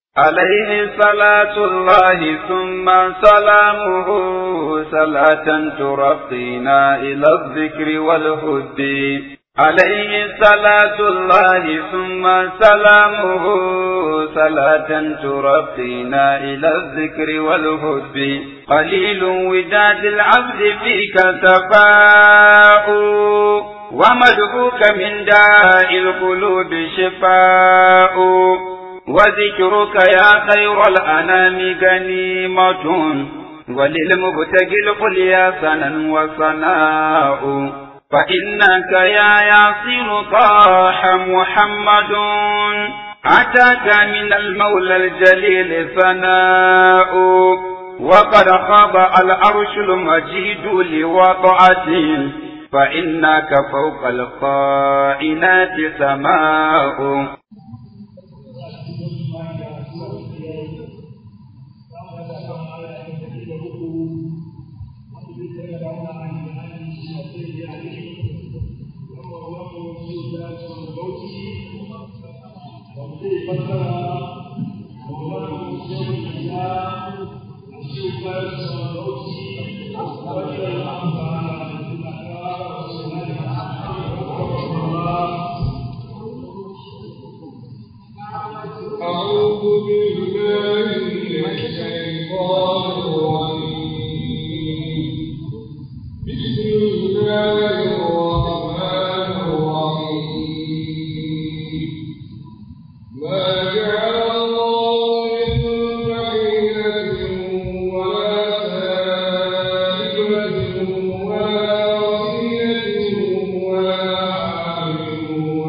عليه صلاة الله ثم سلامه صلاة ترقينا إلى الذكر والهد عليه صلاة الله ثم سلامه صلاة ترقينا إلى الذكر والهد قليل وداد العبد فيك سفاء ومدعوك من داء القلوب شفاء وذكرك يا خير الأنام غنيمة وللمبتغي القليا سنا وصناء فإنك يا ياسر طاح محمد أتاك من المولى الجليل ثناء وقد خاب العرش المجيد لوضعته فإنك فوق القائنات سماء أعوذ بالله من الشيطان الرجيم بسم الله الرحمن الرحيم ما جعل الله من بحيرة ولا سائبة ولا وصيلة ولا عامل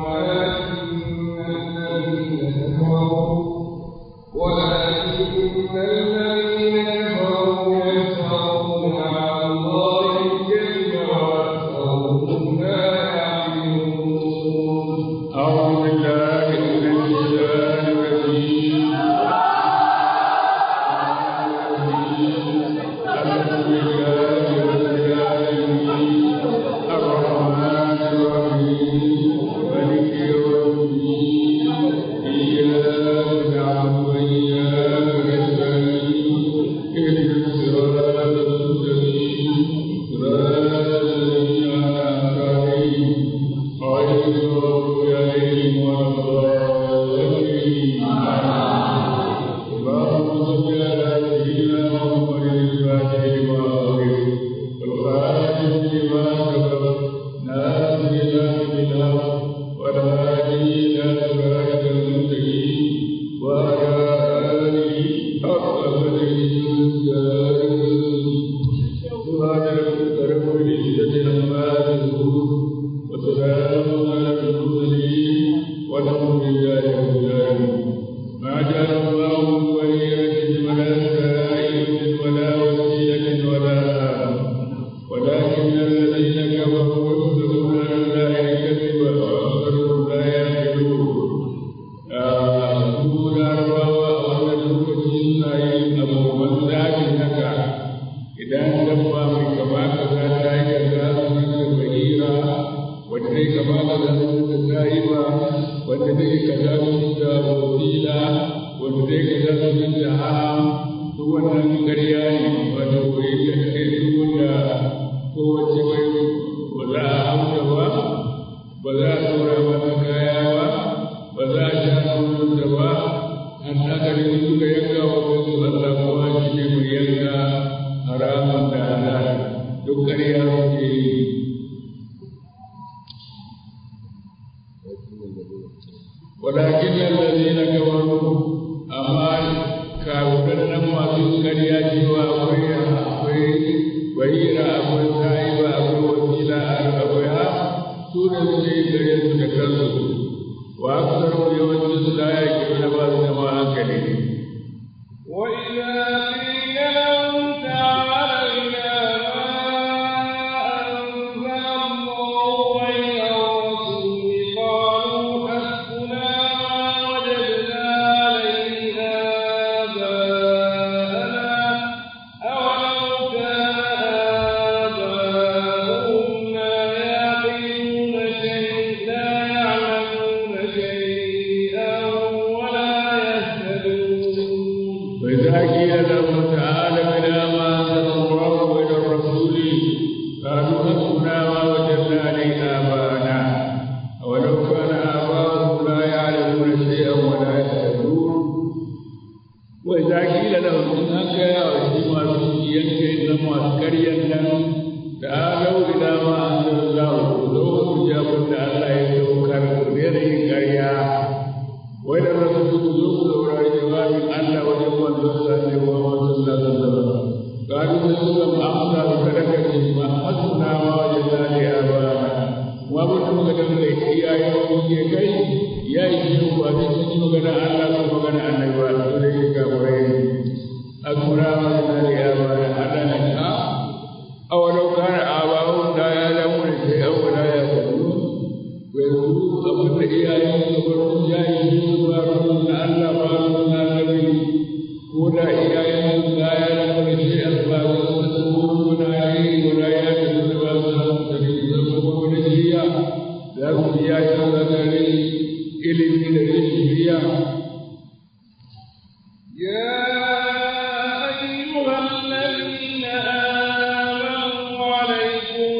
ولكن الذين كفروا ولكن الذين كفروا يفترون على الله الكذب وأكثرهم لا يعلمون أعوذ بالله من الشيطان الرجيم الحمد لله رب العالمين الرحمن الرحيم مالك يوم الدين إياك نعبد وإياك نستعين اهدنا الصراط المستقيم صراط الذين أنعمت عليهم غير المغضوب عليهم ولا الضالين اللهم صل على سيدنا محمد الفاتح لما أغلق والخاتم لما سبق ناصر الله بالحق والهادي إلى صراط المستقيم وعلى آله حق قدره سبحان ربك رب العزة عما يصفون وسلام على المرسلين والحمد لله رب العالمين ما جعل الله من ولية ولا سائلة ولا وسيلة ولا آم ولكن الذين كفروا يفترون على الله الكذب وأكثرهم لا يعقلون su larabawa a wannan lokaci suna yin abubuwan zafin haka idan dabba mai kama kaza ta yi kaza sunan da bahira wanda zai kama kaza sunan da sa'iba wanda zai kaza sunan da wasila wanda zai kaza sunan da ham duk wannan ƙarya ne wato bai da kai duk wanda kowace bai ba za a hauta ba ba za a ɗora mata kaya ba ba za a sha nononta ba an nagari in suka yanka wa wasu Allah kuma shi ne mai yanka haramun da halal duk ƙarya suke yi ولكن الذين كفروا أما كافرون ما في قرية وأخوي أخوي وهيرا أخوي سائبة أخوي وسيلة أخويها سورة الذين تكذبوا وأكثرهم يوم لا يكفون بعض ما أكلهم وإذا قيل لهم تعالوا إلى ما أنزل الله وإلى الرسول قالوا حسبنا ما وجدنا عليه آباءنا أولو كان آباؤهم لا يعقلون شيئا لا يعلمون شيئا ولا يهتدون وإذا قيل لهم تعالوا إلى ما أنزل الله وإلى الرسول قالوا حسبنا ما وجدنا عليه آباءنا أولو كان آباؤهم لا يعلمون شيئا ولا يهتدون وإذا قيل لهم إن أنك وشيما سوكيا إنما أسكريا تعالوا إلى ما أنزل الله لو جابوا الله يتوكل غير كريا وإلى الرسول ذوق جواب الله وجب الله محمد صلى الله عليه وسلم قالوا تسلم أمسى بكركة ما حسنا ما وجدنا لآبائنا وابن مقدم يا يوم كي يا يجيب وابن مقدم الله مقدم أن يبقى ذلك كبرين أكبر ما وجدنا لآبائنا ألا أولو كان آباؤهم لا يعلمون شيئا ولا يهتدون ويقولون أبن إياهم كبرون يا يجيب وابن الله وابن النبي ولا إياهم لا يعلمون شيئا فلا يتقون ولا ولا يهتدون ولا يهتدون لهم إياهم ذكري إلي من الرشدية يا أيها الذين آمنوا عليكم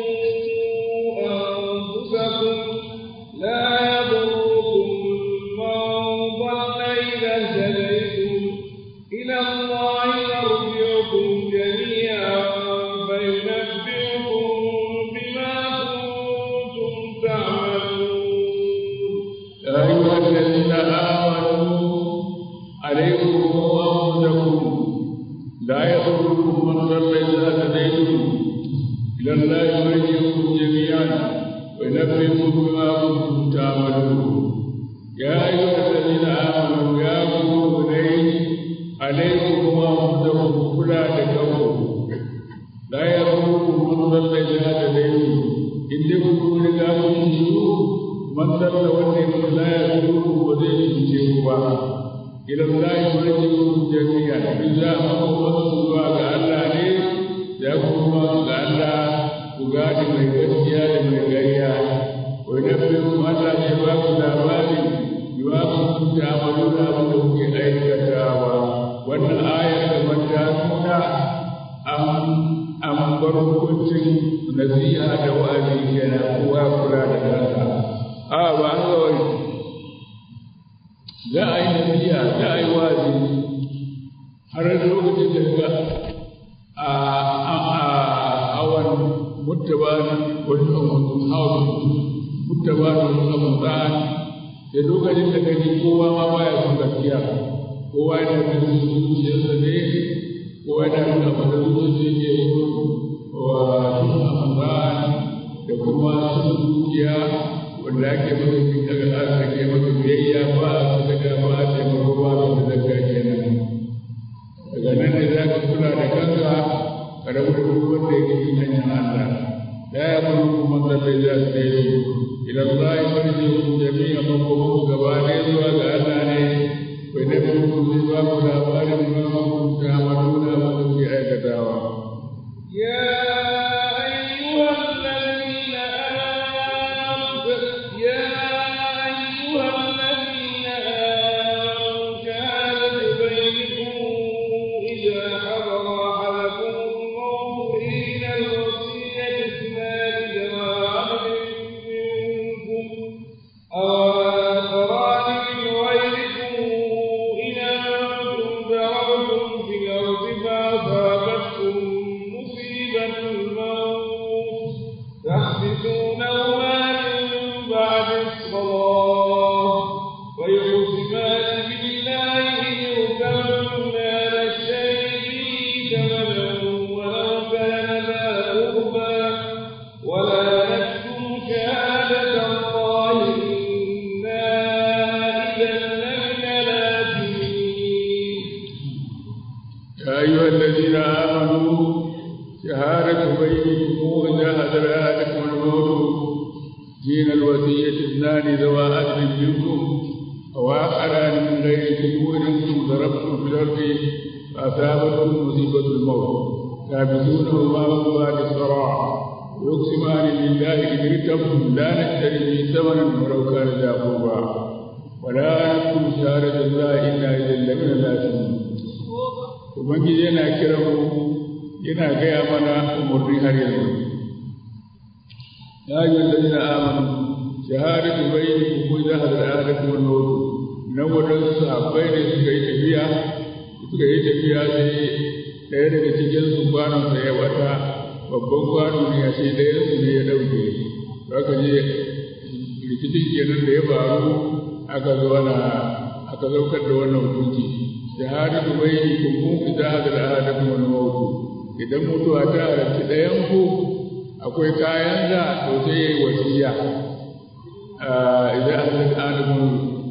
أنفسكم لا يضركم من ضل إذا اهتديتم إلى الله مرجعكم جميعا فينبئكم بما كنتم تعملون يا أيها الذين آمنوا عليكم أنفسكم لا يضركم من ضل إذا هديتم إلى الله مرجعكم جميعا وينبئكم بما كنتم تعملون يا أيها الذين آمنوا يا مؤمنين عليكم أنفسكم كلا تكفوا لا يضركم من ضل إذا هديتم إن كنتم لكم من ضل والذي لا يضركم وزيد تجيبوا إلى الله مرجعكم جميعا إذا أمروا zuwa ga Allah ne ya kuma ga Allah ku gane mai gaskiya da mai gariya wa nabbiyu Allah ya ba ku labari bima kuntum ta'maluna abin da kuke aikatawa wannan ayar kamar ta nuna an an bar hukuncin nasiha da wa'azi kenan kowa kula da kansa a ba an ga wani za a yi nasiha za a yi wa'azi har lokacin da ga a awan muttaban wani hawan muttaban ramadan da lokacin da gani kowa ma baya son gaskiya kowa yana da zuciyarsa ne kowa yana da abin da zuciya ke wa sun ramadan da kuma sun zuciya wanda ake masa daga aka ke masa biyayya ba a saka ba a taimako ba a da zakka kenan daga nan ne za ka kula da kanka ka rabu da duk wanda yake yin hanyar Allah la ya bari kuma zallai za su dai su ila Allah ya bari su jami'a makomo gaba ɗaya zuwa ga Allah ne bai da ku ku ba ku labarin ma ku ta maduna ma ku ke aikatawa يا أيها الذين آمنوا يا أيها الذين آمنوا شهادة بينكم إذا حضر أحدكم الموت حين الوصية اثنان ذوى عدل منكم أو آخران من غيركم إن أنتم ضربتم في الأرض فأصابتكم مصيبة الموت تحبسونهما من بعد الصلاة ويقسمان بالله إن ارتبتم على الشيء ثمنا ولو كان ذا قربى ولا نكتم شهادة الله إنا إذا لمن الآثمين يا أيها الذين آمنوا شهادة بينكم إذا حضر أحدكم الموت دين الوصية اثنان ذوى عدل منكم أو آخران من غيركم إن أنتم ضربتم في الأرض فأصابتكم مصيبة الموت تابسونهما من بعد الصراع ويقسمان بالله إن ارتبتم لا نشتري به ثمنا ولو كان ذا قربى ولا نكتم شهادة الله إنا إذا لمن الآثمين ubangiji yana kiran mu yana gaya mana umarni har yanzu ya yi wallazina amanu shahadatu bainakum wa idha hadara ahadakum al-maut nan wadansu sahabbai ne suka yi tafiya suka yi tafiya sai ɗaya daga cikin su kwanon sa ya wata babban kwano ne ya ce ɗaya su ne ya ɗauke aka je rikicin kenan da ya faru aka zo ana aka zaukar da wannan hukunci shahadatu bainakum idza hadara ahadakum al-maut idan mutuwa ta halarci ɗayan ku akwai kayan da to sai yayi wasiya idan hadara ahadakum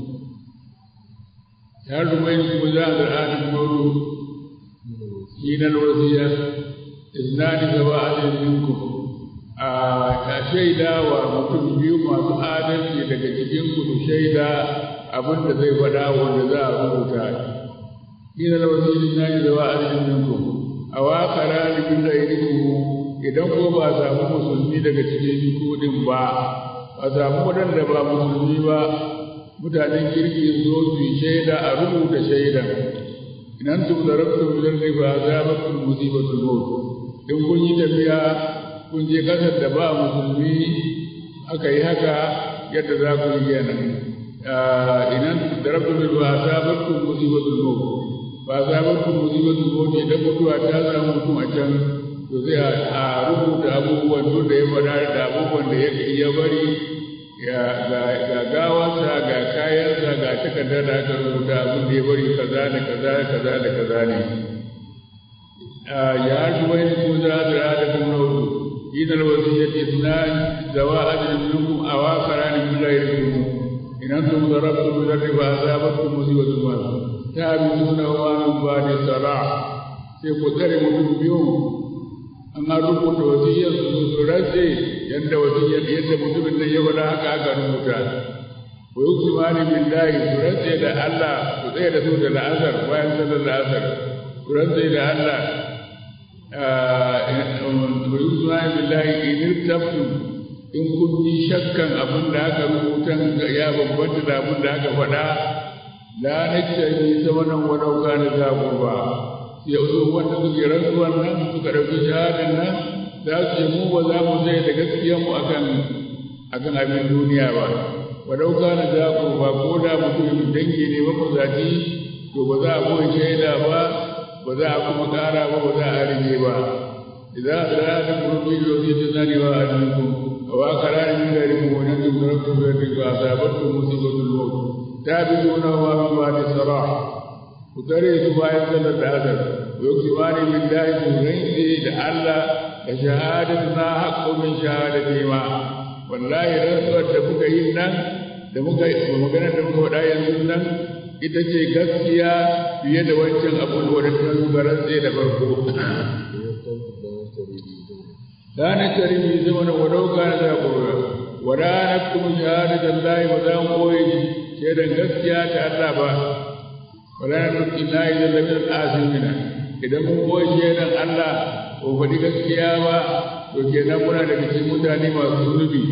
shahadatu bainakum idza hadara ahadakum al-maut hina al-wasiya iznani zawa adalin minkum a shaida wa mutum biyu masu adalci daga cikin ku su shaida abin da zai faɗa wanda za a rubuta hina al-wasiya iznani zawa adalin minkum a waƙara da bin da idan ko ba a samu musulmi daga cikin kudin ba a samu waɗanda ba musulmi ba mutanen kirki zo su yi shaida a rubuta shaidan idan tu da rabtu bilar ne ba za ba ku musibatul maut in kun yi tafiya kun je kasar da ba musulmi aka yi haka yadda za ku yi kenan idan da rabtu bil ba za ba ku musibatul maut ba za ba ku musibatul maut idan mutuwa ta samu mutum a can to zai a rubuta abubuwan duk da ya faɗa da abubuwan da ya bari ga gawarsa ga kayansa ga takardar da aka rubuta abin da ya bari kaza da kaza da kaza da kaza ne ya haɗu wani ko za a zira da kuma hudu ina da wasu ya ce suna zawa adadin minkum a wakara ne min lairikum idan sun zarabtu min riba azabatkum musibatun ma ta bi suna wa min ba da sala sai ku tsare mutum biyu an an rubuta wasiyyar su su rantse yadda wasiyyar yadda mutumin nan ya faɗa haka aka rubuta wa yuksimani billahi su rantse da Allah su tsaye da su da la'asar bayan sallar la'asar su rantse da Allah wa yuksimani billahi in irtabtum in kun yi shakkan abin da aka rubuta ya bambanta da abin da aka faɗa la naktabi samanan wa law kana za qurba ya zo wanda suke rantsuwan nan suka ɗauki shahadan nan za su ce mu ba za mu sai da gaskiyar mu akan akan abin duniya ba wa dauka na za ku ba ko da mutum dangi ne ba ku zaci to ba za a koyi shaida ba ba za a kuma ƙara ba ba za a rage ba idan da da kurbi da wani da zani wa alaikum wa qara'in min ghairikum wa nakum rabbukum bi rizqi asabatkum musibatul maut tabi'una wa min ba'di sarah ku tare su bayan sallar da asar ku yi kimani min dahi ku rinse da Allah da shahadatu na haƙƙo min shahadati ma wallahi rantsuwar da muka yi nan da muka maganar da muka faɗa yanzu nan ita ce gaskiya fiye da wancan abun da wadda ta zuba rantse da farko kana karimi zama na wadau kana za ku ra wada na kuma shahadatan lahi ba za mu koyi shaidan gaskiya ta Allah ba wala nuki na idan da min asimina idan mun koyi shaidan Allah ko faɗi gaskiya ba to kenan muna daga cikin mutane masu zunubi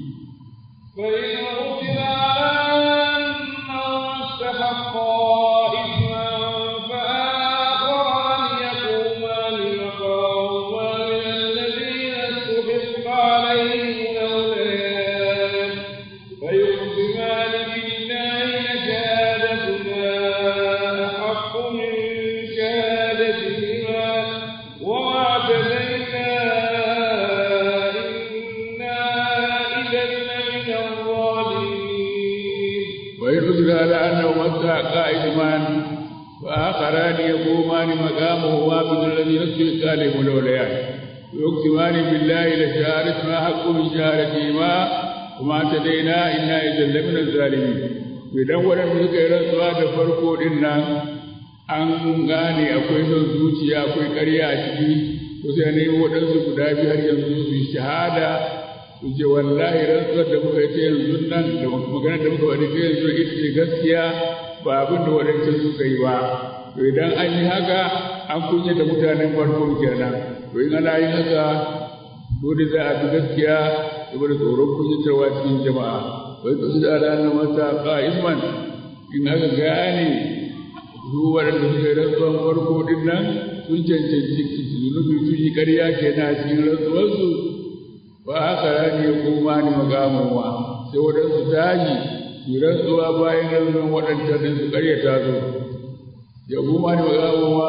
قائمان وآخران يقومان مقامهما بدون الذي نفسه قال ملوليان ويقسمان بالله لشهادتنا حق من شهادتهما وما اعتدينا إنا إذا لمن الظالمين idan waɗanda suka yi rantsuwa da farko ɗin nan an gane akwai son zuciya akwai ƙarya a ciki to sai nemi waɗansu guda biyu har yanzu su yi shahada su ce wallahi rantsuwar da muka yi ta yanzu nan da maganar da muka faɗi ta yanzu ita ce gaskiya ba abin da waɗancan suka yi ba to idan an yi haka an kunya da mutanen farko kenan to in ana yin haka dole za a bi gaskiya saboda tsoron kunyatarwa cikin jama'a wai kasu da ranar masa ƙa'imman in aka gane su waɗanda suka yi rantsuwan farko din nan sun cancanci zunubi sun yi ƙarya kenan a cikin rantsuwarsu ba haka rani ya koma ni magamowa sai waɗansu tashi su rantsuwa bayan rantsuwan waɗancan din su ƙaryata su ya koma ni magamowa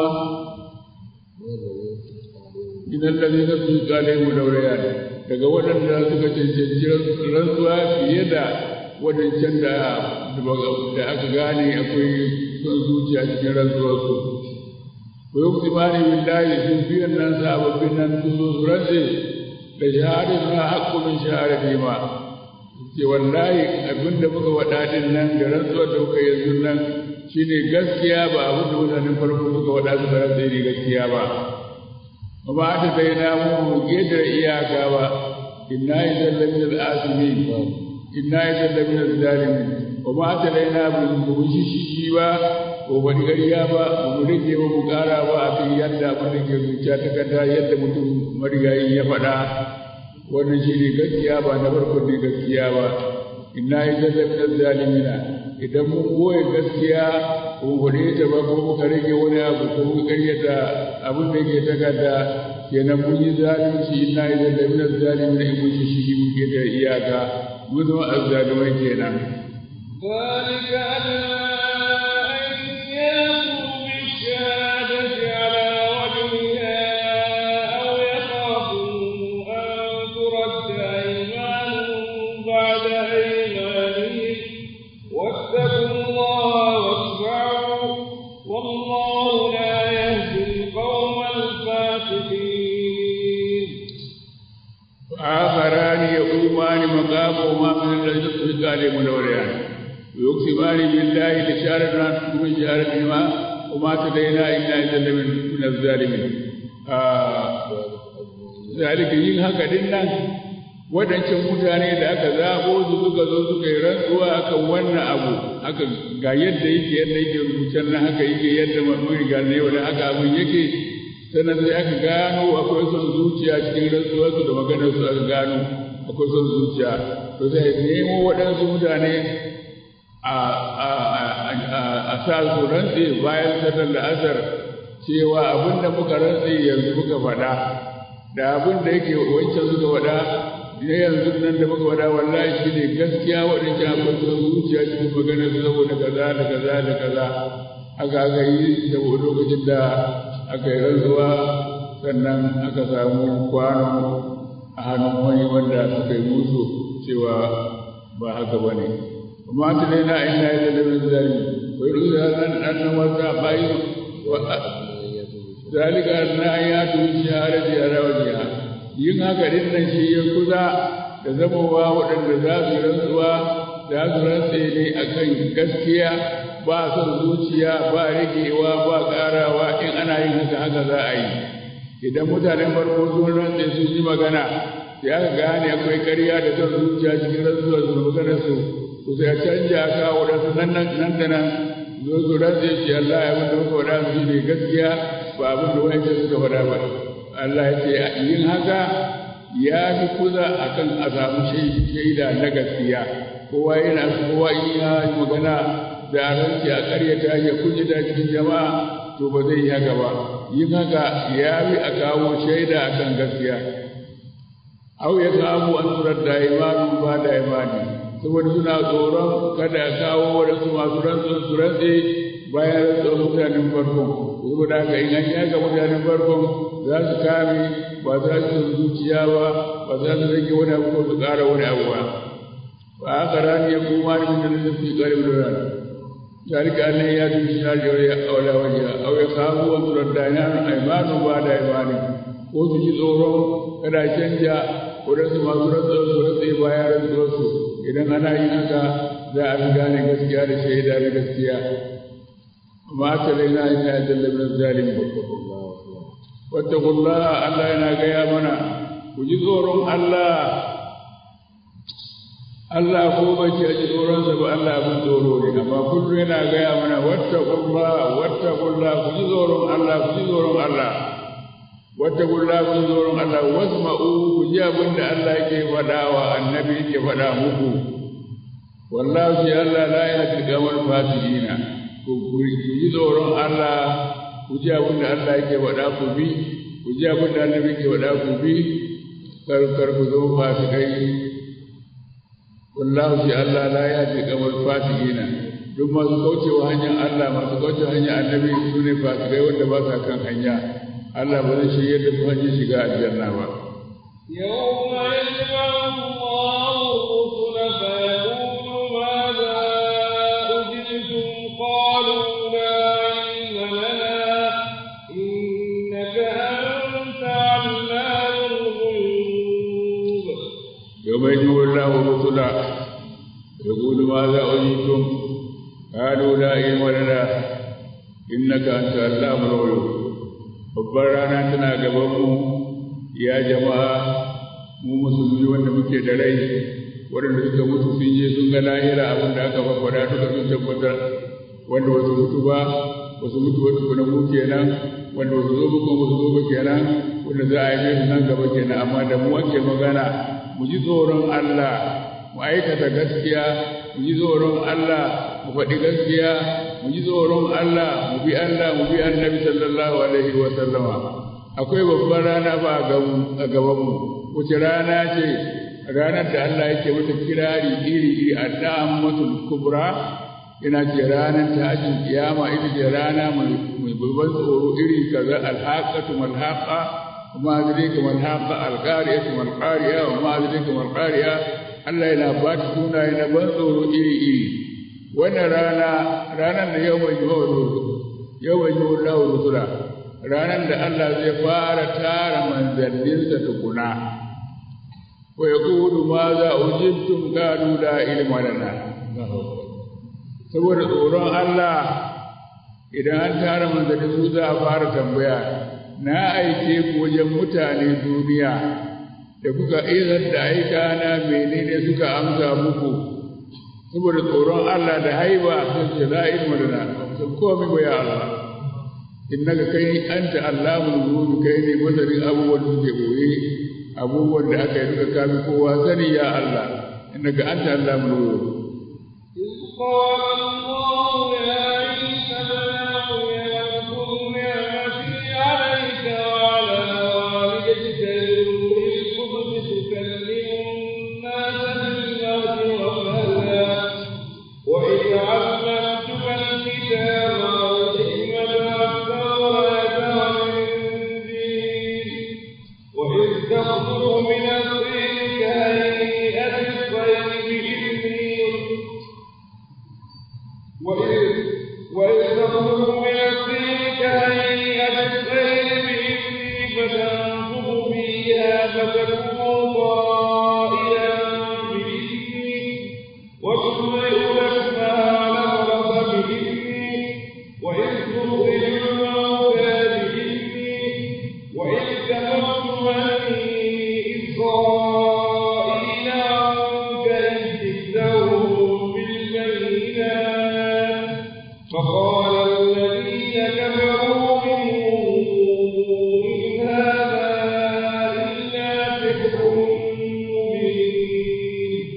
idan lalina su kale mu dauraya daga waɗanda suka cancanci rantsuwa fiye da waɗancan da da aka gane akwai son zuciya cikin rantsuwarsu ko yau timani billahi sun biyan nan sababbin nan sun zo su rantse da shahadar na haƙƙo min shahadar ma ce wallahi abin da muka waɗa din nan da rantsuwar da muka yanzu nan shine gaskiya ba abin da mutanen farko suka waɗa suka rantse ne gaskiya ba amma ta sai na mu ƙetare iyaka ba inna idan lamin al'asimin inna idan lamin al-zalimin wa ma ta laina bu shi shi ba ko ba ƙarya ba ba mu rage ba mu ƙara ba a kan yadda abin da ke zuciya ta kada yadda mutum marigayi ya faɗa wannan shi ne gaskiya ba na farko ne gaskiya ba inna idan lamin al-zalimina idan mun goye gaskiya ko gode ta ba ko muka rage wani abu ko muka ƙaryata abin da ke takarda kenan mun yi zalunci inna idan lamin al-zalimina in mun shi shi muke da iyaka mun zama azzalumai kenan ذلك أدنى أن يأتوا بالشهادة على وجهها أو يخافوا أن ترد أيمان بعد أيمانهم واتقوا الله واسمعوا والله لا يهدي القوم الفاسقين آخران يقومان مقامهما من الذين قال منوريان ويقسمان بالله لشارتنا من شارتهما وما تدينا إلا إذا من من الظالمين ذلك yin haka din nan waɗancan mutane da aka zaɓo su suka zo suka yi rantsuwa akan wannan abu haka ga yadda yake yadda yake rubucen nan haka yake yadda mun riga ne wanda haka abin yake sannan sai aka gano akwai son zuciya cikin rantsuwarsu da maganar su aka gano akwai son zuciya to sai nemo waɗansu mutane a sa su rantse bayan sallar da asar cewa abin da muka rantse yanzu muka faɗa da abin da yake wancan suka faɗa ne yanzu nan da muka faɗa wallahi shi ne gaskiya waɗancan akwai son zuciya cikin maganar su saboda kaza da kaza da kaza aka aka yi saboda lokacin da aka yi rantsuwa sannan aka samu kwano a hannun wani wanda suka yi musu cewa ba haka ba ne amma ta dai na ina yi da min zalimi bai rusa nan an nan wata bayi wa zalika na ya tuni shahadati a rawajiya yin haka din nan shi ya kusa da zamowa waɗanda za su rantsuwa za su rantse ne akan gaskiya ba son zuciya ba rigewa ba ƙarawa in ana yin haka haka za a yi idan mutanen farko sun rantse sun yi magana sai aka gane akwai ƙarya da son zuciya cikin rantsuwar su maganar su to sai a canja ka waɗansu nan nan da nan zo su rantse shi Allah ya abin da muka faɗa su ne gaskiya ba abin da wani suka faɗa ba Allah ya ce yin haka ya fi kuza akan a samu shaida na gaskiya kowa yana kowa in ya yi magana da ranci a ƙaryata ya kunyata cikin jama'a to ba zai yi haka ba yin haka ya fi a kawo shaida a kan gaskiya au ya kawo an turar da imanu ba da imani saboda suna tsoron kada a kawo waɗansu masu rantsuwar su rantse bayan rantsuwar mutanen farkon saboda haka in an yaga mutanen farkon za su kame ba za su zuciya ba ba za su rage wani abu ko su ƙara wani abu ba ba haka rani ya kuma ni min da su ƙarfi da rani ذلك أن يأتوا بالشهادة أولى وجهها أو يخافوا أن ترد أيمان بعد أيمان ko su ji tsoron kada canja waɗansu masu rantsuwar su rantse bayan rantsuwar su idan ana yin haka za a fi gane gaskiya da shaida da gaskiya amma aka raina ina ya jalla min zalimi wattaqullaha Allah yana gaya mana ku ji tsoron Allah Allah ko ba ce a ji tsoronsa ba Allah abin tsoro ne amma kullum yana gaya mana wattaqullah wattaqullah ku ji tsoron Allah ku ji tsoron Allah wattaqullah ku ji tsoron Allah wasma'u ku ji abin da Allah yake faɗa wa annabi yake faɗa muku wallahi Allah la yahdi qawl fasikina ku ji tsoron Allah ku ji abin da Allah yake faɗa ku bi ku ji abin da Allah yake faɗa ku bi kar kar ku zo fasikai wallahu shi Allah la yahdi kamar fasikina duk masu kaucewa hanyar Allah masu kaucewa hanyar annabi su ne fasikai wanda ba sa kan hanya Allah ba zai shirya da su hanyar shiga aljanna ba يوم يجمع الله الرسل فيقول ماذا أجبتم قالوا لا علم لنا إنك أنت علام الغيوب يوم يجمع الله الرسل يقول ماذا أجبتم قالوا لا علم لنا إنك أنت علام الغيوب babbar rana tana gabanmu ya jama'a mu musulmi wanda muke da rai waɗanda suka mutu sun je sun ga lahira abin da aka faɗa duka sun tabbatar wanda wasu mutu ba wasu mutu wasu kuna mu kenan wanda wasu zo ba kuma wasu zo ba kenan wanda za a yi su nan gaba kenan amma da mu ake magana mu ji tsoron Allah mu aikata gaskiya mu ji tsoron Allah mu faɗi gaskiya mu ji tsoron Allah mu bi Allah mu bi annabi sallallahu alaihi wa sallama akwai babban rana ba a gaban mu wace rana ce ranar da Allah yake mata kirari iri iri addaamatul kubra ina ce ranar tashin kiyama ita ce rana mai babban tsoro iri kaza alhaqatu malhaqa kuma adrika malhaqa alqariyatu malqariya wa ma adrika malqariya Allah yana ba ta sunaye na ban tsoro iri iri wannan rana ranar da yau mai yiwa yau mai yiwa lahu rusula ranar da Allah zai fara tara manzanninsa tukuna wa yaqulu ma za ujibtum qalu la ilma lana saboda tsoron Allah idan an tara manzanni su za a fara tambaya na aike ku wajen mutane duniya da kuka izar da aika na menene suka amsa muku saboda tsoron Allah da haiba sun ce la ilma lana sun komai ba ya Allah innaka kai anta allamul ghuyub kai ne masarin abubuwan da suke boye abubuwan da aka yi duka kafi kowa sani ya Allah innaka anta allamul ghuyub إذ قال الله يا عيسى ابن مريم اذكر نعمتي عليك وعلى والدتك إذ كنت تكلم الناس بالمهد وكهلا وإذ علمتك الكتاب والحكمة والتوراة والإنجيل وإذ تخرج من الطين كهيئة الطير بإذني وإذ وإذ تخرج من الطين كهيئة الطير بإذني فتنفخ فيها فتكون طائرا بإذني وتبرئ الأكمه والأبرص بإذني وإذ تخرج الموتى بإذني وإذ كفرت بني إسرائيل عنك إذ جئتهم بالبينات فقال الذين كفروا منهم إن هذا إلا سحر مبين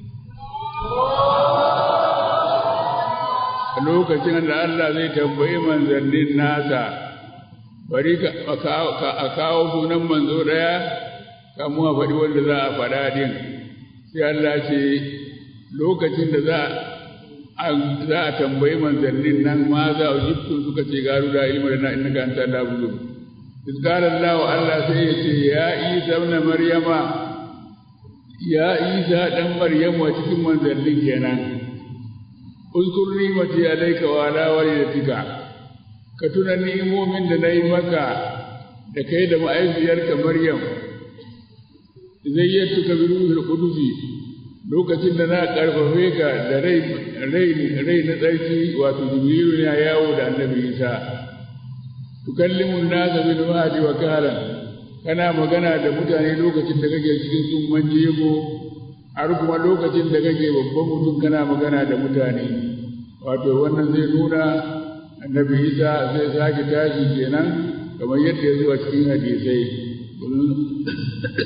a lokacin da Allah zai tambayi manzannin nasa bari ka a kawo sunan manzo ɗaya kamu a faɗi wanda za a faɗa din sai Allah ce lokacin da za a za a tambayi manzannin nan ma za a jibtu suka ce garu da ilmi da na inna ka anta la bulu iskar Allah Allah sai ya ce ya Isa ibn Maryama ya Isa dan Maryamu a cikin manzannin kenan uzkur ni'mati alayka wa ala walidatika ka tuna ni'imomin da nayi maka da kai da ma'aifiyarka Maryam zayyatuka bi ruhil qudusi lokacin da na karfafe ka da rai rai rai na tsarki wato jibrilu ya yawo da annabi Isa tukallimu an-nasa bil mahdi wa kahlan kana magana da mutane lokacin da kake cikin tsumman jego har kuma lokacin da kake babban mutum kana magana da mutane wato wannan zai nuna annabi isa zai sake tashi kenan kamar yadda ya zuwa cikin hadisai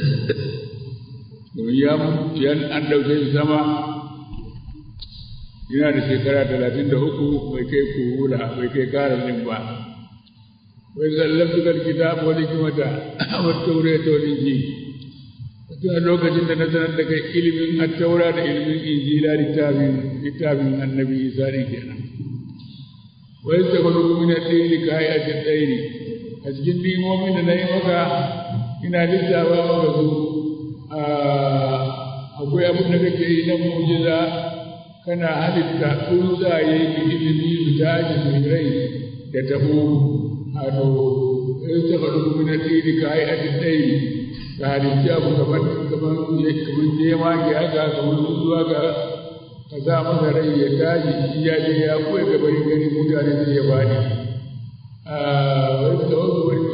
domin ya yan an ɗauke shi sama yana da shekara talatin da uku bai kai kuhula bai kai karin ba wai zallabtu kal kitab wal hikmata wa tawrata wal injil tun lokacin da na sanar da kai ilimin at-taura da ilimin injila littafin littafin annabi isa ne kenan wai ta kwallo min ad-dini ka hayati ad-daini a cikin dimomin da na yi maka ina lissafa maka su akwai abin da kake yi na mujiza kana halitta tsuntsaye da ilimi su tashi su rai da tabo hado in ta faɗi kuma na tsiri ka yi a ɗai ka halitta abu kamar kamar kamar jema ke haka kamar zuwa ga ka sa masa rai ya tashi shi ya je ya koya gabarin gani mutane zai ya bani wani da wasu wani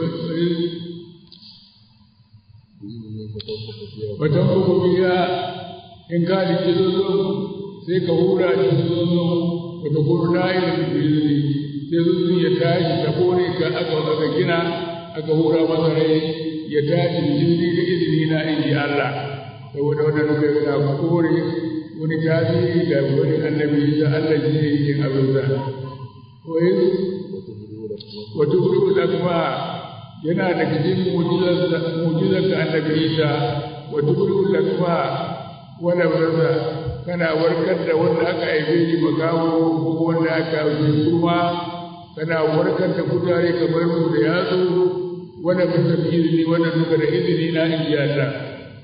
watan kuma biya in ka halitta zozo sai ka hura shi zozo wata kurna irin bizini sai zozo ya tashi ta kore ka aka aka gina aka hura masa rai ya tashi izini da izini na inji Allah saboda wannan duka yana kore wani tasiri da wani annabi da Allah shi ne yin abin sa wai wata huru da kuma yana da cikin mu'jizar da annabi Isa wata huru da kuma wani rasa kana warkar da wanda aka haife shi makawo ko wanda aka haife kuma kana warkar da kutare kamar mu da yatsu wanda bisa izini wannan duka da izini na inji Allah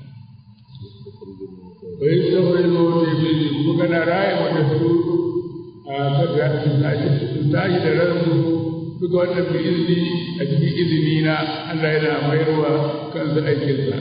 bai saboda zo da izini kuma kana raya wanda su a kaga su tashi su tashi da ransu duka wannan bi izini a cikin izini na Allah yana mayarwa kansa aikinsa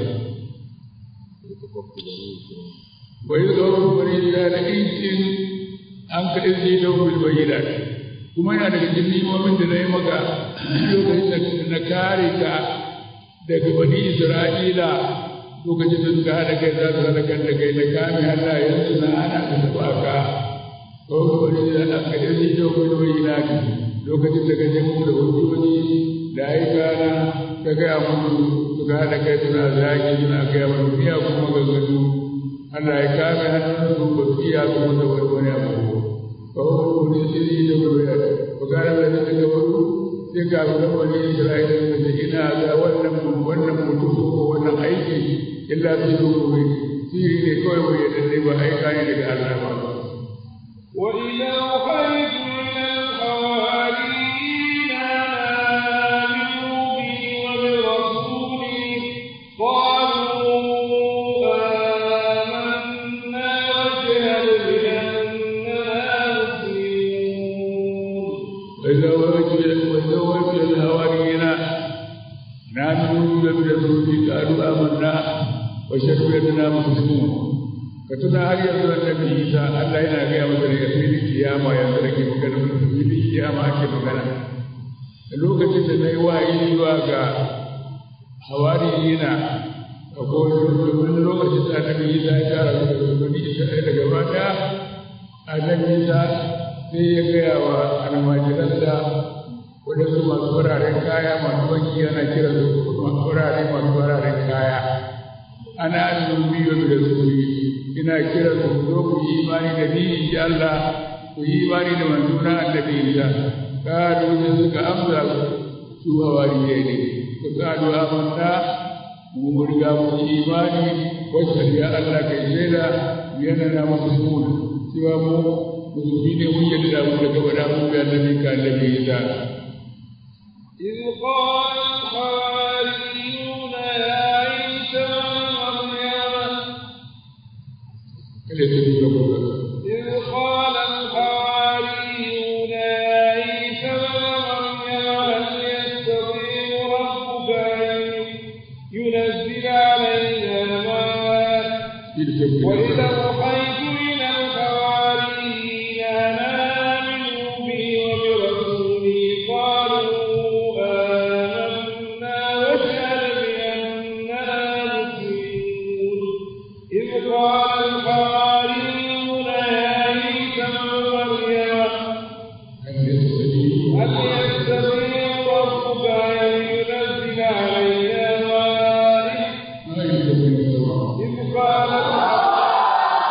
wai tsoron wani da na injin an ka izini da wani bayyana kuma yana daga cikin nimomin da na yi maka lokacin da na kare ka daga bani isra'ila lokacin da suka haɗa kai za su haɗa kan da kai na kame hannayensu na ana da taɓa ka tsoron wani da an ka izini da wani bayyana lokacin da ka je mu da hujjoji da aika na ka gaya musu suka haɗa kai suna zagi suna gaya mana miya kuma gaggadu Allah ya kame hannunsu ba su iya kuma da wani wani abu ba wani wani sirri da wani ya ba kare da ta ga wani sai ka ga wani Isra'ila da ta ina ga wannan wannan mutum ko wannan aiki illa su yi gobe sirri ne kawai bai yadda ne ba aika ne daga Allah ba وإذا أوحيت إلى الحواريين أن آمنوا بي وبرسولي قالوا آمنا واشهد بأننا مسلمون وإذا وجه وإذا وجه الهواريين نامنوا برسولي قالوا آمنا واشهد بأننا مسلمون كتنا هل يزول النبي عيسى الله ينا غيا مدر يفيد القيامة يزول كي مكان يفيد القيامة كي مكان lokacin da na yi wa'ayi zuwa ga hawariyina a kowane lokacin da annabi Isa ya tara su da bani Isra'ila gaba ɗaya annabi Isa sai ya gaya wa almajiransa waɗansu masu fararen kaya masu banki yana kira su farare masu fararen kaya ana annubi wa bi rasuli ina kira su zo ku yi imani da ni in ji Allah ku yi imani da manzona annabi Isa kalu ne suka amsa su hawariye ne su kalu amanna mu mun riga mu yi imani wacce ya Allah kai shaida yana na musulmun cewa mu musulmi ne mun yadda da mu daga bada mu ga annabi ka annabi Isa إذ قال الحواريون يا عيسى ابن مريم kada ta duka boka إذ قال الحواريون يا عيسى ابن مريم هل يستطيع ربك أن ينزل علينا ماء وإذا أوحيت إلى الحواريين أن آمنوا بي وبرسولي قالوا آمنا واشهد بأننا مسلمون إذ قال الحواريون يا عيسى ابن مريم an yastadi هل يستطيع ربك أن ينزل علينا مائدة ma yastadi sawa إذ قال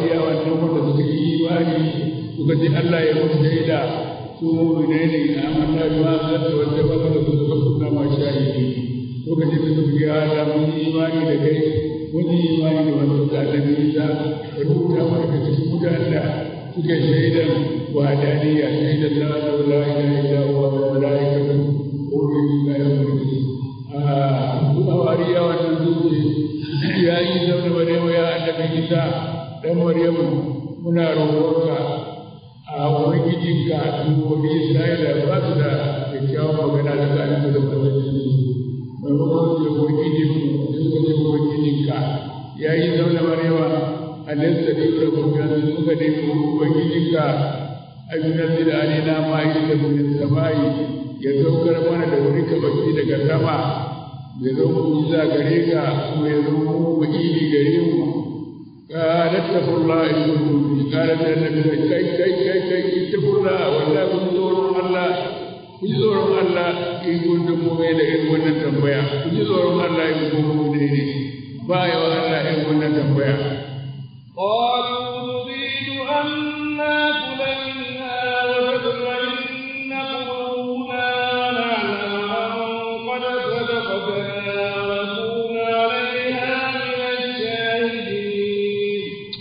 hawariya wannan wanda suka yi imani suka ce Allah ya mutu shaida su mu'minai ne na amanna bi ma zata wanda ba ka da su suka kunna ma shahidi lokacin da suka yi hada mun yi imani da kai mun yi imani da wanda suka annabi Isa ka rubuta mana ka cikin mutanen da suke shaidan wadaniya shaidan la ilaha illa huwa wal malaikatu wa ulul ilmi kuma wariya wannan zuci ya yi zaune Maryamu ya annabi Isa dan Maryamu muna roƙonka a ubangijinka wani Isra'ila ba su da kyakkyawan magana da tsarin da manzannin su maimakon su da ubangijinmu sun kace ubangijinka ya yi zaune Maryamu alaihi salatu da kuma suka nemi ubangijinka abinan da alina ma'aikata min samai ya saukar mana da wani kabaki daga sama ya zo mu za gare ka kuma ya zo mu wakili gare mu قالت اتقوا الله ان كنتم قالت النبي كي كي كي كي اتقوا الله والله كن تورون الله kun ji tsoron Allah in kun da mu da irin wannan tambaya kun ji tsoron Allah in kun mu ne ne ba ya wa Allah irin wannan tambaya قالوا نريد أن ناكل منها وتطمئن قلوبنا ونعلم أن قد صدقتنا ونكون عليها من الشاهدين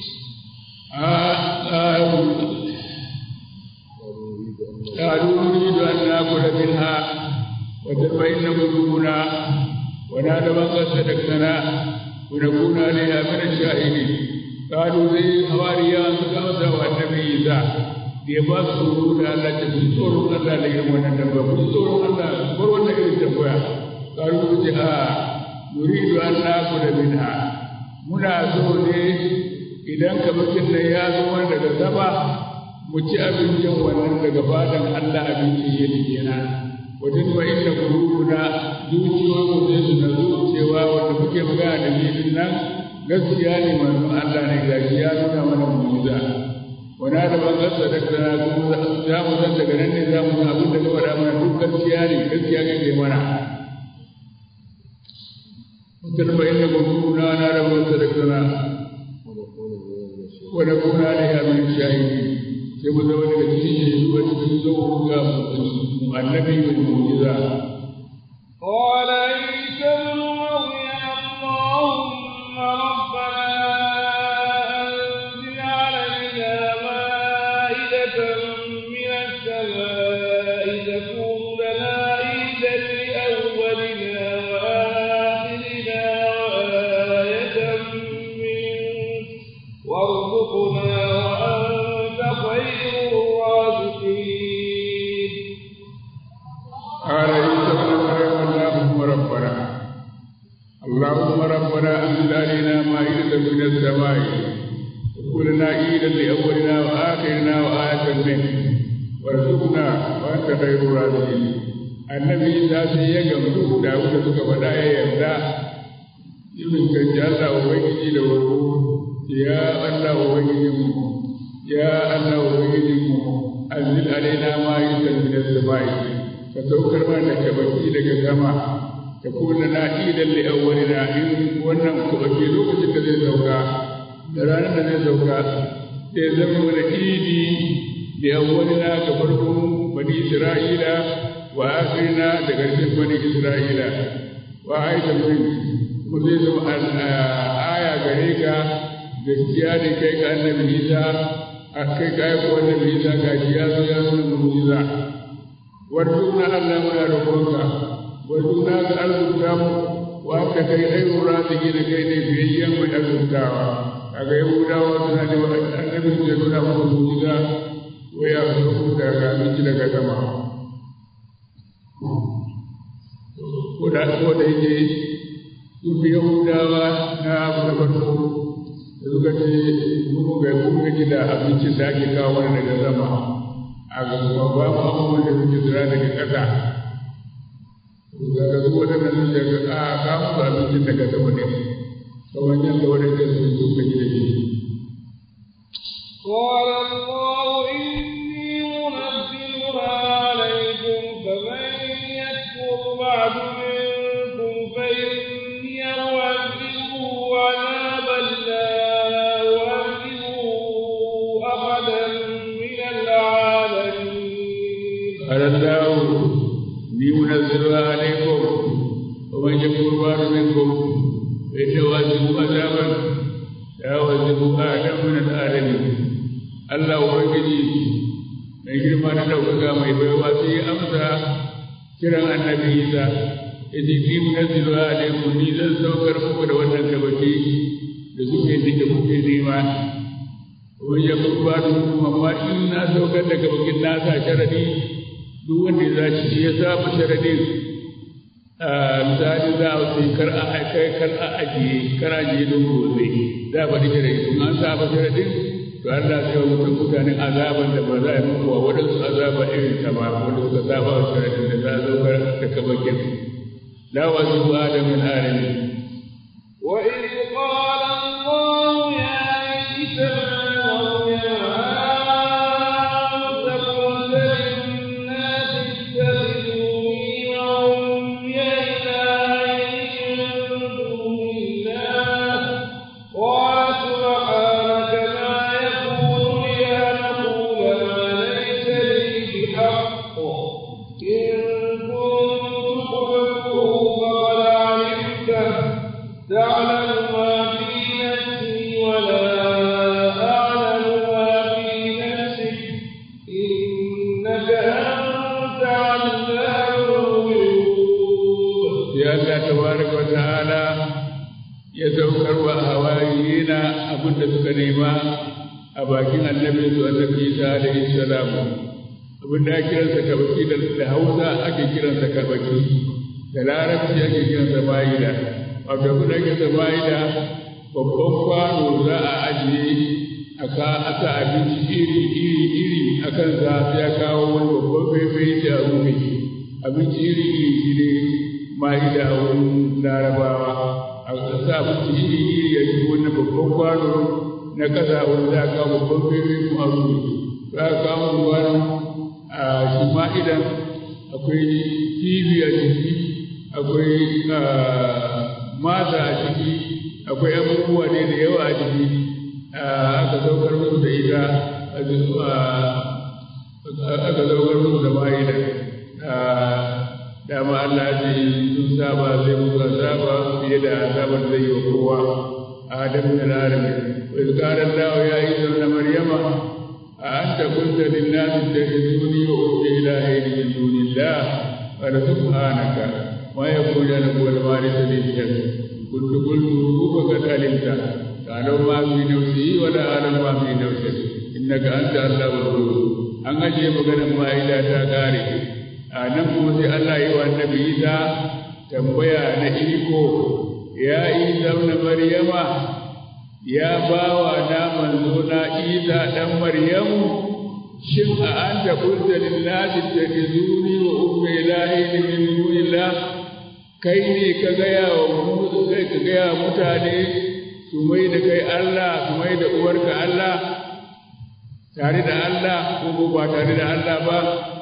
قالوا نريد أن ناكل منها وتطمئن قلوبنا ونعلم أن قد صدقتنا ونكون عليها من الشاهدين قالوا زي حواريا سكامتا والنبي عيسى ya ba su tsoro da Allah ta fi tsoron Allah da irin wannan dabba ku tsoron Allah bar wannan irin tambaya karu ku ce a nuridu an naku da minha muna so ne idan kamakin nan ya zo mana daga sama mu ci abincin wannan daga fadan Allah abincin yadda kenan wajen wa inda kurukuna zuciyoyin mu zai su na zuciyewa wanda muke magana da ni din nan gaskiya ne manzon Allah ne gashi ya nuna mana mu'jiza wani da ban gasa da kana kuma za mu san daga nan ne za mu san abin da ka faɗa mana duk gaskiya ne gaskiya kake mana mutum ba inda kurukuna na da ban gasa da kana wani kuna da ya min shahidi sai mu zama daga cikin shaidu a cikin zuwa ga annabi mai mu'jiza قال عيسى ابن مريم اللهم ربنا أنزل علينا مائدة من السماء تكون لنا عيدا لأولنا وآخرنا وآية منك وارزقنا وأنت خير الرازقين قال عيسى ابن مريم اللهم ربنا اللهم ربنا انزل علينا مائدة من السماء وكلنا عيدا لاولنا واخرنا وآية منك وارزقنا وانت خير الرازقين annabi Isa sai ya gamsu da wanda suka faɗa ya yarda ibn kanji Allah ubangiji da wuro ya Allah ubangijinmu ya Allah ubangijinmu anzil alaina ma'idatan min as-sama'i ka saukar mana da kabaki daga sama ka kuna na idan li awwalina in wannan kabaki lokacin da zai sauka da ranar da zai sauka sai zama mana idi li awwalina ga farkon bani isra'ila wa akhirina da ƙarshen bani isra'ila wa aidan min kuma zai zama aya gare ka gaskiya ne kai ka annabi Isa a kai ka yi annabi Isa gashi ya zo ya nuna mu'jiza warjuna Allah muna roƙonka warjuna ka arzuta mu wanda kai ɗaya raziki da kai ne biyayyen mai arzutawa kaga yahudawa suna da annabi da nuna musu mu'jiza wai ya zo daga abinci daga sama ko da ko da yake su fi yahudawa na abu da farko da suka ce mu ga mun gaji da abincin da ake kawo mana daga sama a ga kuma ba mu abubuwan da suke zira daga ƙasa daga su waɗannan sun ce a ka musu abincin daga sama ne kamar yadda waɗannan sun zo ka ji da shi قال الله إني منزلها عليكم فمن يكفر بعد منكم فإني أعذبه عذابا لا أعذبه الله ni munazzilu alaikum wa man yakfur ba'du minkum fa innahu azibu azaban ya wazibu adam min al-alamin Allah ubangiji mai girma da ɗaukaka mai baiwa sai ya amsa kiran annabi Isa yace ni munazzilu alaikum ni zan saukar muku da wannan kabaki da suke da kuke nema wa yakfur ba'du minkum amma in na saukar da kabakin na sa sharadi duk wanda za shi ya saba sharadin misali za a sai kar a kai kar a ajiye kar a ajiye don gobe za a faɗi sharadi kuma an saba sharadin to Allah sai wa mutum mutanen azaban da ba za a yi muku wa waɗansu azaba irin ta ba wanda suka saba wa sharadin da za a zaukar da kabakin la wasu ba da min alamin وإذ قال الله يا عيسى da suka nema a bakin annabi su annabi Isa alaihi salam abin da ake kiransa kabaki da Hausa ake kiransa kabaki da Larabci ake kiransa ma'ida wato abin da ake kiransa ma'ida babban kwano za a ajiye a ka aka abinci iri iri iri a kan sa sai ya kawo wani babban faifai da a rufe abinci iri iri shi ne ma'ida a wurin larabawa a sa abinci iri iri ya shigo wani babban kwano na kasa wanda za a kawo babban faifai kuma a rufe za a kawo kwano a shi ma'idan akwai kifi a ciki akwai mata a ciki akwai abubuwa ne da yawa a ciki aka saukar musu da ita aka saukar musu da ma'idan dama Allah ce sun saba zai musu azaba fiye da azabar zai yi wa kowa adam da larami wa izkarar dawo ya yi zaune maryama a an ta kunta lillahi da izuni wa ubi ilahi min dunillah wa la subhanaka ma yakunu lana wal warith li كنت قلت فقد علمت تعلم ما في نفسي ولا أعلم ما في نفسك إنك أنت الله الغيوب an ajiye maganar ma'ida ta kare a nan kuma sai Allah yi wa annabi Isa tambaya na iko ya Isa na Maryama ya bawa na manzo na Isa dan Maryamu shin a anta qulta lin nasi tajizuni wa ummi ilahi min dunillah kai ne ka gaya wa kai ka gaya mutane su mai da kai Allah su mai da uwarka Allah tare da Allah ko ba tare da Allah ba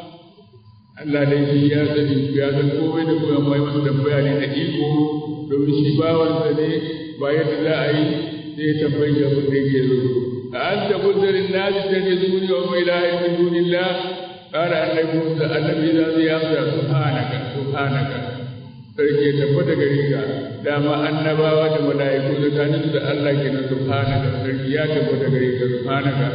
Allah dai shi ya sani ya san komai da kuma mai masa tambaya ne na iko domin shi bawansa ne ba yadda za a yi sai ya tambayi abin da yake zo a an ta kudurin nasi ta ne zuni wa mai lahi min dunillah qala annabi Musa annabi za zai amsa subhanaka subhanaka sarki tabbata gare ka dama annabawa da mala'iku tsakanin da Allah ke nan subhanaka sarki ya tabbata gare ka subhanaka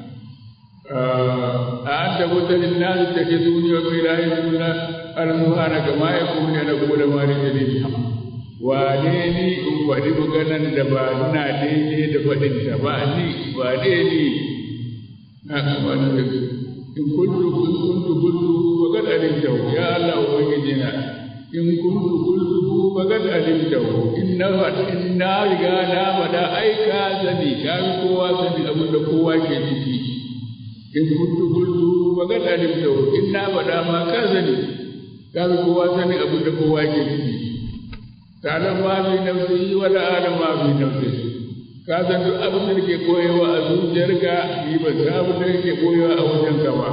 a an tabbata lin nas da ke duniya ko ilahi sunna al subhanaka ma yakunu ana gode ma da dalili wane ni in faɗi maganan da ba ina daidai da faɗin ta ba ni ba ni na wani in kuntu kuntu kuntu wa kad alimta ya Allah ubangiji na in kuntu qultuhu faqad alimtahu inna inna riga na bada ai ka sani ka kowa sani abin da kowa ke ciki in kuntu qultuhu faqad alimtahu inna bada ma ka sani ka kowa sani abin da kowa ke ciki ta'lam ma fi nafsi wa la a'lam ma fi nafsi ka san duk abin da ke koyewa a zuciyarka ni ban san abin da ke koyewa a wajenka ba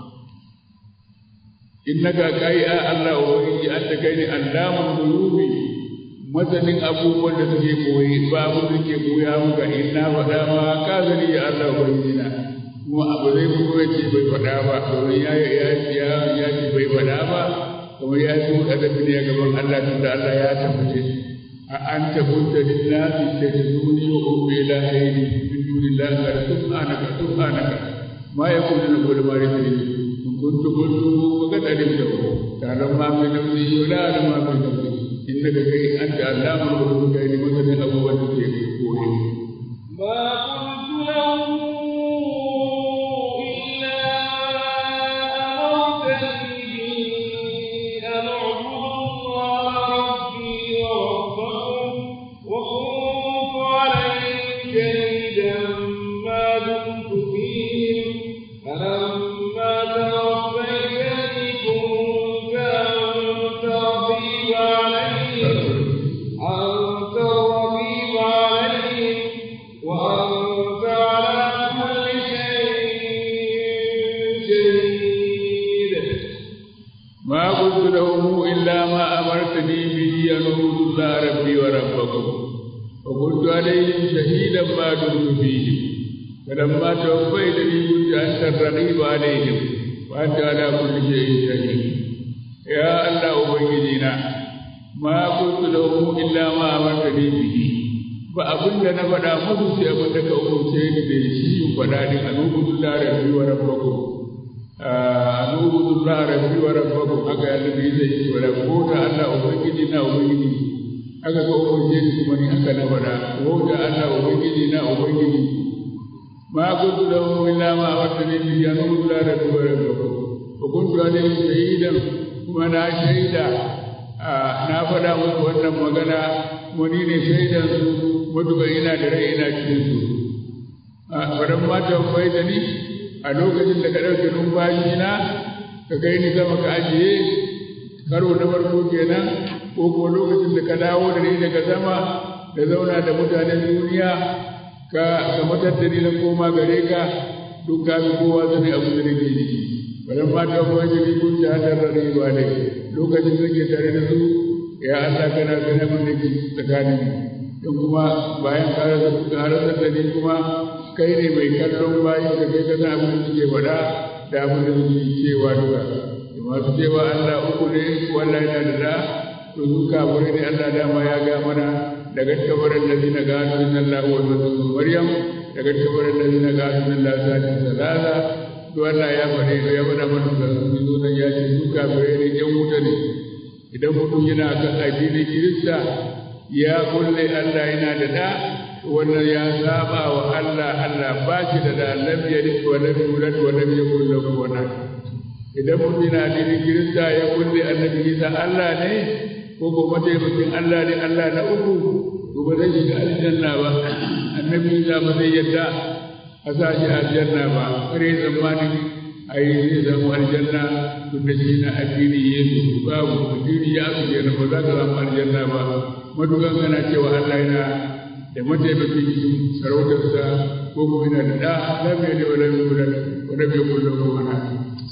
innaka kai a Allah ubangiji anta kai ne allamun qulubi masanin abubuwan da suke koyi ba abin da ke koya muka inna faɗa ma ka zani ya Allah ubangiji na kuma abu zai fito ya ce bai faɗa ba domin ya ya ya ya ce bai faɗa ba kuma ya ce mu kada ne a gaban Allah tun da Allah ya tabbace a an tabbata lillahi tajiduni wa ummi ilahi min dunillahi qad subhanaka subhanaka ma yakunu lana qawlu ma yadri in kuntu qultu wa qad alimtahu ta'lamu ma fi nafsi wa la a'lamu ma fi nafsi innaka kai anta allamul ghuyub kai masalan abubuwan da ke koyi ما قلت لهم إلا أمرتني به أن أعبد الله ربي وربكم وكنت عليهم شهيدا ما دمت فيهم فلما توفيتني كنت أنت رقيب عليهم أنت الرقيب عليهم وأنت على كل شيء شهيد ما قلت لهم إلا ما أمرتني به أن أعبد الله ربي وربكم وكنت عليهم شهيدا ما دمت فيهم فلما توفيتني كنت أنت الرقيب عليهم وأنت على كل شيء شهيد يا الله أبيدنا ما قلت لهم إلا ما أمرتني به ba abin da na faɗa musu sai abin da ka umarce ni da shi in faɗa din a nubudu la rabbi wa rabbakum a nubudu la rabbi wa rabbakum haka ya nabi zai ce wala ko da Allah ubangiji na ubangiji haka ka umarce ni kuma ni haka na faɗa ko da Allah ubangiji na ubangiji ma kuntu lahu illa ma amartani bi an nubudu la rabbi wa rabbakum wa kuntu alayhi shahidan kuma na shaida na faɗa musu wannan magana wani ne shaidan su matuƙa ina da rai ina cikin su faran mata bai da ni a lokacin da ka ɗauke numfashi na ka kai ni sama ka ajiye karo na farko kenan ko ko lokacin da ka dawo da ni daga sama da zauna da mutanen duniya ka ka matar da ni na koma gare ka duk ka fi kowa sani abu da nake ciki faran mata bai da ni kun ta hadar rayuwa ne lokacin da ke tare da su ya Allah kana gane mun da ke tsakanin don kuma bayan ka rasa da ni kuma kai ne mai kallon bayan da kai kana abin da suke faɗa da abin da suke cewa duka da masu cewa Allah uku ne wallahi yana da da to su kafirai ne Allah dama ya ga mana daga tabarin da zina gano inna Allah wa rasul Maryam daga tabarin da zina gano inna Allah sadi salala to Allah ya faɗe ya faɗa mana da su zo nan ya ce su kafirai ne yan wuta ne idan mutum yana kan addinin Kirista ya kulle Allah yana da da wannan ya saba wa Allah Allah ba shi da da lam yalid wa lam yulad wa lam yakul lahu walad idan mutum yana addinin Kirista ya kulle annabi Isa Allah ne ko ko mataimakin Allah ne Allah na uku to ba zai shiga aljanna ba annabi Isa ba zai yadda a sa shi aljanna ba kare zamanin ai zai zama aljanna tun da shi na addini Yesu babu addini ya su kenan ba za ka zama aljanna ba madugan kana cewa Allah yana da mataimakin sarautarsa ko kuma yana da ɗa lam yalid wa lam yulad wa lam yakul lahu walad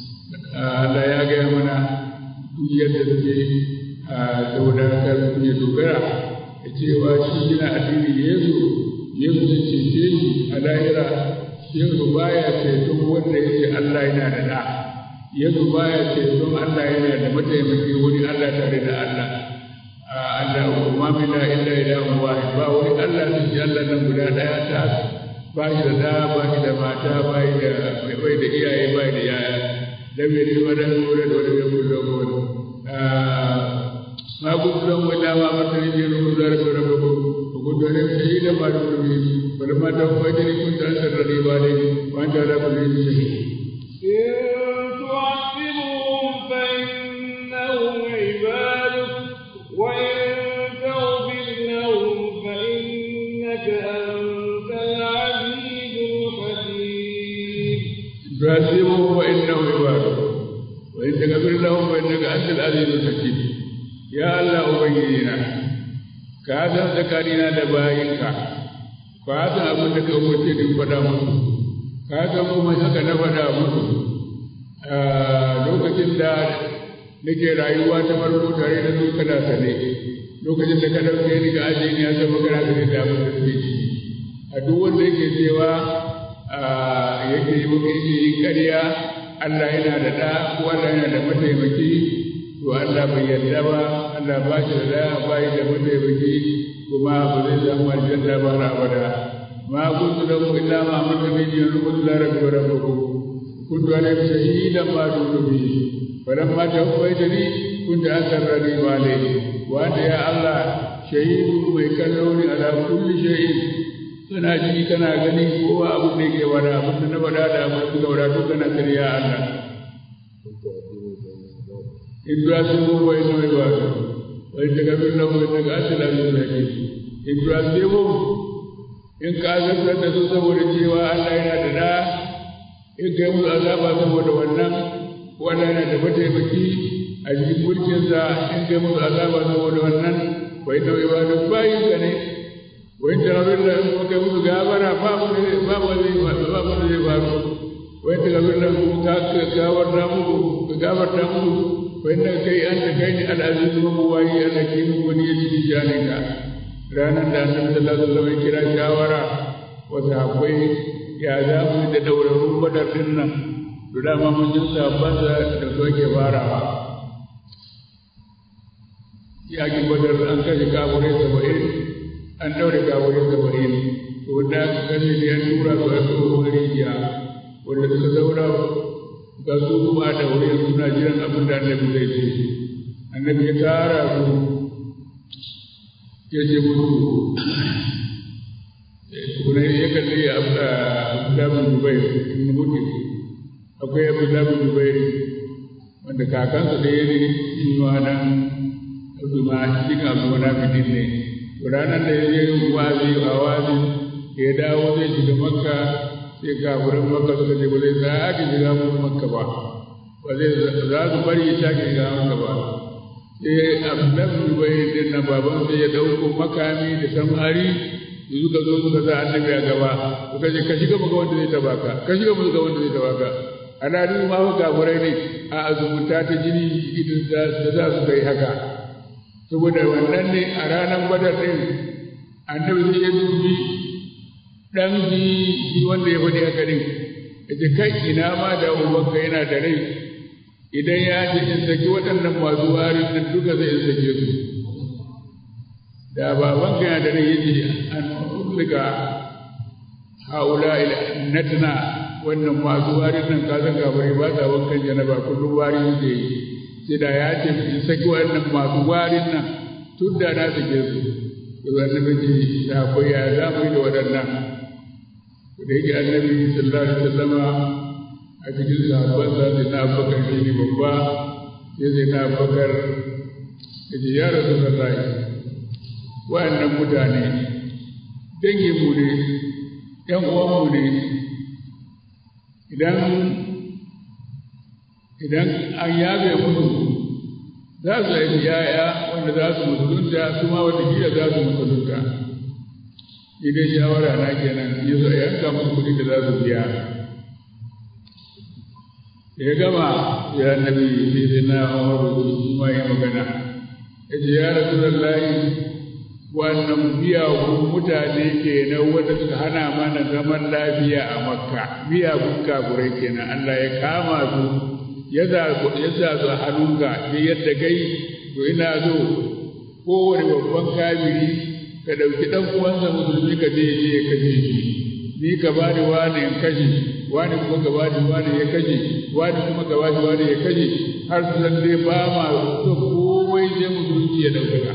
Allah ya gaya mana duk yadda suke saboda haka mutum ya dogara da cewa shi yana addini Yesu Yesu zai cece shi a lahira Yesu baya ceton wanda yake Allah yana da ɗa Yesu baya ceton Allah yana da mataimaki wani Allah tare da Allah Allah ma min la illa ilahun wahid ba wani Allah sai shi Allah nan guda daya ta ba shi da da ba shi da mata ba shi da bai da iyaye ba da yaya lam yalid wa lam yulad wa lam yakul lahu walad ma kuntu lahu illa ma amartani bi an uzara bi rabbikum wa kuntu alayhi shahidan ma dumtu fihi falamma tawaffaytani kunta anta ar-raqib alayhi wa anta ala kulli shay'in shahid إن تعذبهم فإنهم عبادك وإن تغفر لهم فإنك أنت العزيز الحكيم تعذبهم فإنهم عبادك وإن تغفر لهم فإنك أنت العزيز الحكيم يا الله أبينا كهذا ذكرنا لبايك كهذا أبو لك أمتي فدا musu ka san kuma haka na faɗa musu lokacin da nake rayuwa ta farko tare da su kana sane lokacin da ka ɗauke ni ga ajiye ni ya zama kana sane da abin da suke ciki a duk wanda yake cewa yake yi maka yake yi ƙarya Allah yana da ɗa ko Allah yana da mataimaki to Allah bai yarda ba Allah ba shi da ɗa ba shi da mataimaki kuma ba zai samu aljanna ba har abada ma kuntu lahu illa ma amarta bihi an qul la rabbi wa rabbukum kuntu alayhi shahidan ma dumtu bihi falamma tawaffaytani kunta anta ar-raqib alayhi wa anta ya Allah shahidu mai kallo ne ala kulli shay'in kana ji kana gani kowa abu da yake wada abin da na faɗa da abin da wada duk kana sani ya Allah in du'a sun mu wai nawa ba wai daga bin nan wai daga asala ne da ke in du'a sai mu in ka zartar da su saboda cewa Allah yana da da in kai musu azaba saboda wannan wannan yana da mataimaki a cikin mulkinsa in kai musu azaba saboda wannan wai nawa ba duk bayin ka ne wai tarabin da in kai musu gabara babu ne babu zai babu zai faru wai tarabin da ka gawar da muku ka gabar da muku wai na kai an ta kai ni al'aziz mu wayi Allah ke mu wani ya ci janin ka ranar da annabi sallallahu alaihi wasallam ya kira shawara wa sahabbai ya za mu da daurarun badar din nan to dama mun ji sahabban da da su ake farawa yakin badar an kashe kafirai saba'in an ɗaure kafirai saba'in to wanda aka kashe ne an tura su a tsohon rijiya wanda suka zauna ga su kuma a daure suna jiran abin da annabi zai ce annabi ya tara su ya ce musu kuna ya kalli abdullahi dubai in mutu akwai abdullahi dubai wanda kakansa da ya ne shi ma nan abduma cikin abduma fitin ne ranar da ya je wazi a wazi ya dawo zai shiga makka sai kafirin makka suka ce ba zai sake shiga musu makka ba ba zai za su bari ya sake shiga makka ba sai abdullahi dubai din nan baban sai ya dauko makami da samari da suka zo suka sa annabi a gaba suka ce ka shiga maka wanda zai taba ka ka shiga maka wanda zai taba ka ana duk ma fa kafirai ne a azumuta ta jini idan da za su kai haka saboda wannan ne a ranar badar din annabi sai ya dubi dan shi shi wanda ya faɗi haka din yace kai ina ma da ubanka yana da rai idan ya ce in saki waɗannan masu warin nan duka zai in sake su da babanka yana da rai yace an ulga haula ila natna wannan masu warin nan ka san gabare ba sa wankan janaba kullum wari yake yi sai da ya ce in saki waɗannan masu warin nan tun da na sake su to annabi ce da akwai ya za mu yi da waɗannan da yake annabi sallallahu alaihi wasallama a cikin sahabban sa sai na abubakar shi ne babba sai sai na abubakar da ce ya rasu sallahi wa'annan mutane dangin mu ne ƴan uwan mu ne idan idan an yabe musu za su haifi yaya wanda za su musulunta su ma wata kila za su musulunta ni dai shawara na kenan ya zo yanka musu kuɗi da za su biya ya gama ya nabi sai sai na umaru shi ma yi magana ya ce ya rasu lallahi wannan miyagun mutane kenan wanda suka hana mana zaman lafiya a makka miyagun kafurai kenan allah ya kama su ya sa su a hannunka sai yadda kai to ina so kowane babban kafiri ka ɗauki ɗan uwansa musulmi ka je je ya kashe shi ni ka ba ni wani in kashe wani kuma ka ba ni wani ya kashe wani kuma ka ba ni wani ya kashe har su san dai ba ma so komai sai musulunci ya ɗaukaka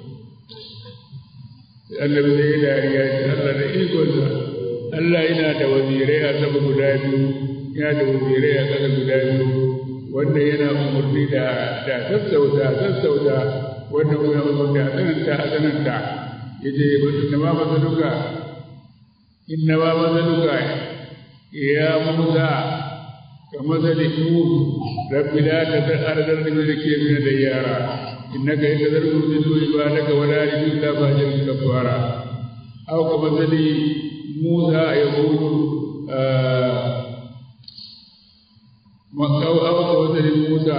annabi sai ya dariya ya ce Allah da ikonsa Allah yana da wazirai a sama guda biyu yana da wazirai a ƙasa guda biyu wanda yana umarni da da sassauta sassauta wanda kuma umarni a tsananta a tsananta yace inna ma masaluka inna ma masaluka ya musa ka masali nuh rabbi la tadar ardar min al-kafir da yara innaka in tadru yudillu ibadaka wa la yudilu illa fajiran kafara aw ka masali musa yaqulu أو أو كوثر موسى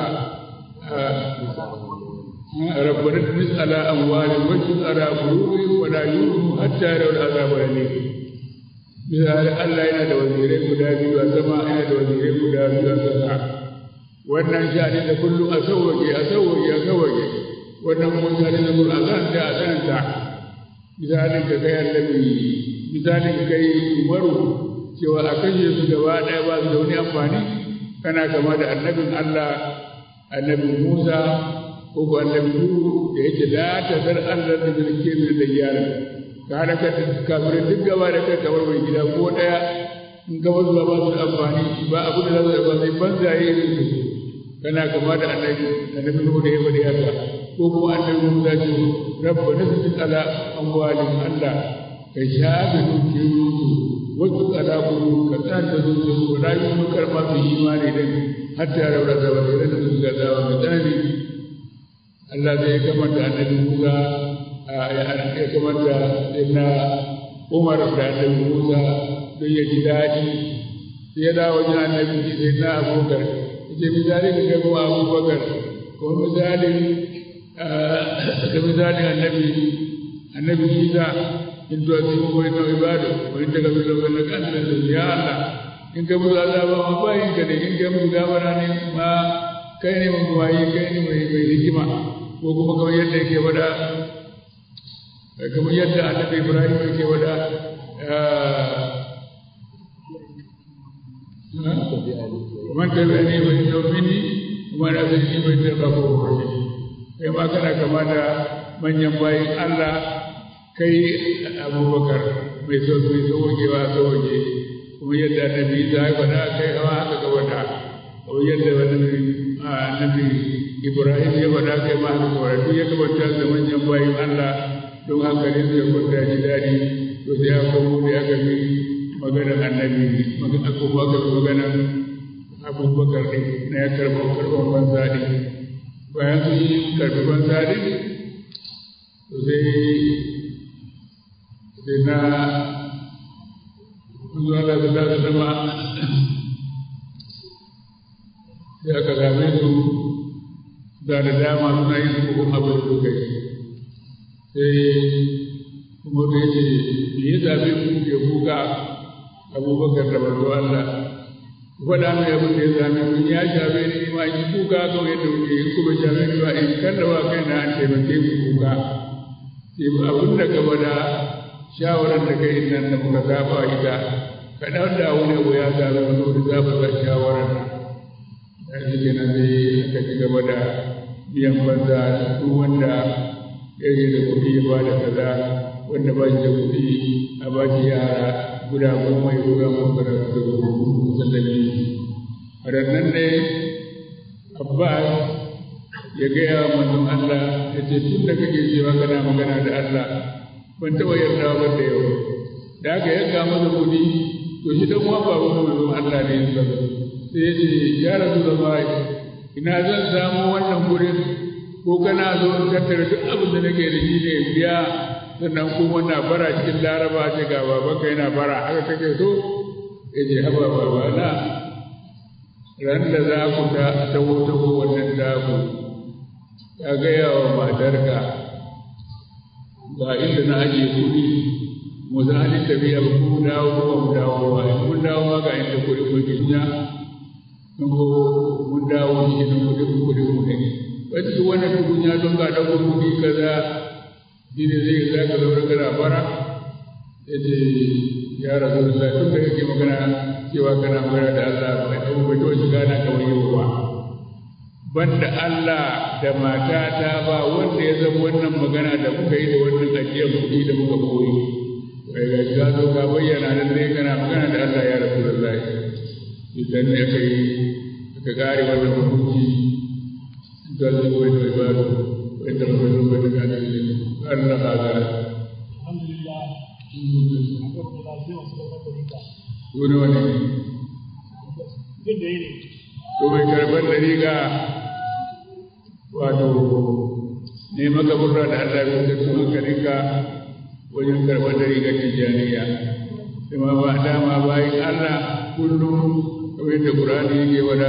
ربنا اطمس على أموالهم واشدد على قلوبهم ولا يؤمنوا حتى يروا العذاب الأليم misali Allah yana da wazirai guda biyu a sama yana da wazirai guda biyu a ƙasa wannan sha'ani da kullum a sauwaƙe a sauwaƙe a sauwaƙe wannan kuma sha'ani da kullum a tsananta a tsananta misalin ka kai annabi misalin ka kai umaru cewa a kashe su gaba ɗaya ba su da wani amfani kana kama da annabin Allah annabi Musa ko ko annabi Nuhu da yake la ta zar Allah da zalke min da yara ka hada ka kafirin duk gaba da kai kamar mai gida ko ɗaya in ka wasu ba su da amfani ba abu da za su ba sai banzaye irin su kana kama da annabi annabi Nuhu da ya faɗi haka ko kuma annabi Musa ce rabba nasu ala amwalin Allah ka shafe dukiyoyinsu wasu alaƙuru ka tsanta zuciyarsu ba za yi karɓa su imani din hatta ya raura da wasu da su ga zawa mai tsanani Allah zai kamanta annabi Musa ya kamanta na Umar da annabi Musa don ya ji daɗi sai ya dawo wajen annabi sai na Abubakar yace misali ka ga kuma Abubakar ko misalin ka misalin annabi annabi Isa in tuwazimu ko inna ibadu wa in takabiru fa innaka antal aziz ya Allah in ka musu azaba ma bayin ka ne in ka musu gafara ne ma kai ne mun wayi kai ne mai mai hikima ko kuma kamar yadda yake wada kamar yadda annabi Ibrahim yake wada ومن تبعني فإنه مني ومن أتاني فإنه غفور رحيم kai ma kana kama da manyan bayin Allah kai abubakar mai so mai sauwaƙewa sauwaƙe kuma yadda annabi isa ya faɗa kai hawa haka ka faɗa kuma yadda annabi ibrahim ya faɗa kai ma haka ka faɗa duk ya kamata da manyan bayin allah don haka ne zai kwanta shi daɗi to sai aka mu da aka bi maganar annabi magana ko aka bi maganar abubakar ɗin na ya karɓa karɓar banza ɗin bayan sun yi karɓi banza ɗin to sai sai na zuwa da su da zama sai aka same su da da dama suna yin hukun abin da suka yi sai kuma da yake me ya zaɓe ku ke kuka abubakar da barzo Allah faɗa mai abin da ya zame ku ya shafe ni ma yi kuka kawai yadda kuke yi kuma shafe ni ba in kallawa kai na an taimake ku kuka sai abin da ka faɗa shawarar da kai nan da muka saba ita ka ɗan da wani abu ya sami wani wani zaɓa ga shawarar nan da shi ke nan sai aka ci gaba da biyan banza duk wanda ya yi da kuɗi ya ba da kaza wanda ba shi da kuɗi a ba shi yara guda goma ya guda goma da su sallami a rannan ne abbas ya gaya wa manzon Allah ya ce tun da kake cewa kana magana da Allah ban taɓa yarda ba da yau da aka yanka masa kuɗi to shi dan uwan babu manzon Allah ne ya sai ya ce ya rasu da bai ina zan samu wannan gurin ko kana zo in tattara duk abin da nake da shi ne biya sannan kuma na bara cikin laraba ce ga babanka yana bara haka kake so ya ce haba babana ran da za ku ta taho taho wannan daku ka gaya wa matarka ga inda na ajiye kuɗi mu za ni tafiya ba ku dawo ko mu dawo ba in mun dawo ma ga inda kuɗi ku jinya in ko mun dawo shi ne kuɗi ku kuɗi ku ne wata duk wannan tukunya don ga ɗaukar kuɗi kaza shi ne zai za ka zaune kana bara ya ce ya rasu da tun da kake magana cewa kana magana da Allah bai abu bai taɓa shiga na kamar yau ba banda Allah da matata ba wanda ya zama wannan magana da muka yi da wannan ajiyar kuɗi da muka koyi bai ga shiga zo ka bayyana nan dai kana magana da Allah ya rasu da zai idan ne aka yi aka kare wannan hukunci ga zai koyi da ibadu wanda muka zo bai da gane Allah hada alhamdulillah wani wani duk da yake to mai karɓar dariƙa wato ne maka burra da Allah ya da su hankalinka wajen karɓar dariƙar tijjaniya kuma ba dama bayan Allah kullum kamar yadda Qur'ani yake wada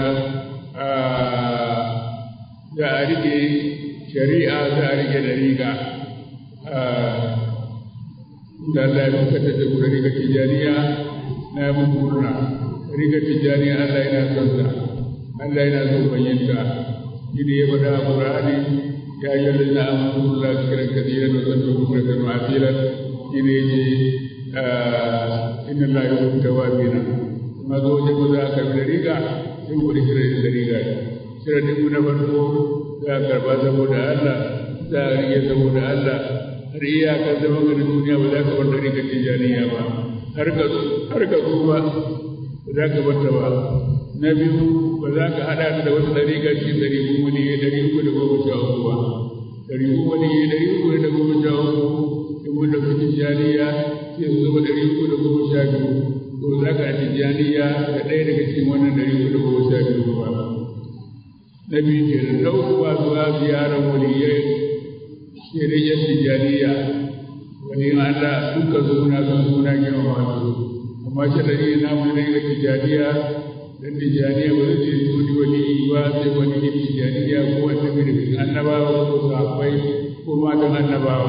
za a rike shari'a za a rike dariƙa da Allah ya fitar da dariƙar tijjaniya na muku murna riga tijani Allah yana son sa Allah yana son bayyanta shi ne ya faɗa a Qur'ani ya yi lalina amuru la zikran kadiran wa sabbu bukratan wa asilan shi ne yace inna la yuhibbu tawabina kuma zo wajen ba za a karɓi riga sai ku da shirin da riga shirin mu na farko za a karɓa saboda Allah za a rige saboda Allah har iyakar zama ga duniya ba za ka bar da riga tijaniya ba har ka har ka zo ba ba za ka bar ta ba na biyu ba za ka haɗa ta da wata ɗariƙa cikin ɗari uku ne ɗari uku da goma sha uku ba ɗari uku ne ɗari uku da goma sha uku in mun da kuɗin janiya sai su zama ɗari uku da goma sha biyu ko za ka ci janiya da ɗaya daga cikin wannan ɗari uku da goma sha biyu ba na biyu ke da na uku ba zuwa ziyarar waliyai sai dai yan tijaniya wani Allah duka suna kan suna girmama su amma shi ɗari na mu ne ga tijaniya dan tijaniya ba zai ce wani wani ba sai wani ne tijaniya ko wanda bai da annabawa ko sahabbai ko matan annabawa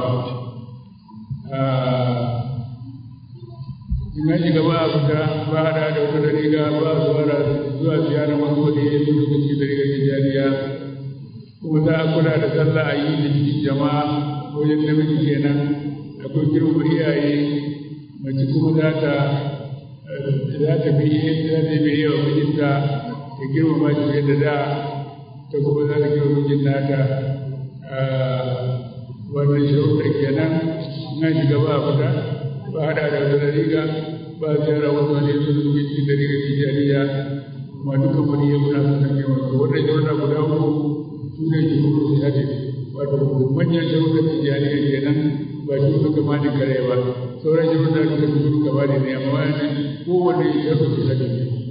in an shiga ba a fita ba hada da wata dariga ba a zuwa zuwa ziyara wani wani ya zo daga cikin dariga tijaniya kuma za a kula da sallah a yi da cikin jama'a wajen namiji kenan akwai girma iyaye mace kuma za ta za ta bi za ta bi yawa mijinta ta girmama shi yadda da ta kuma za ta girma mijin nata wannan sharuɗa kenan na shiga ba fita ba haɗa da wata riga ba ziyara wani wani ya zuwa zuwa cikin riga tijaniya kuma dukkan wani ya muna sun san yawan su wannan sharuɗa guda uku su ne ke kuma su yace wato manyan sharuɗa tijaniya kenan ba shi suka ma ni kare ba sauran sharuɗa duka su suka ba ne amma wani kowane sharuɗa su yace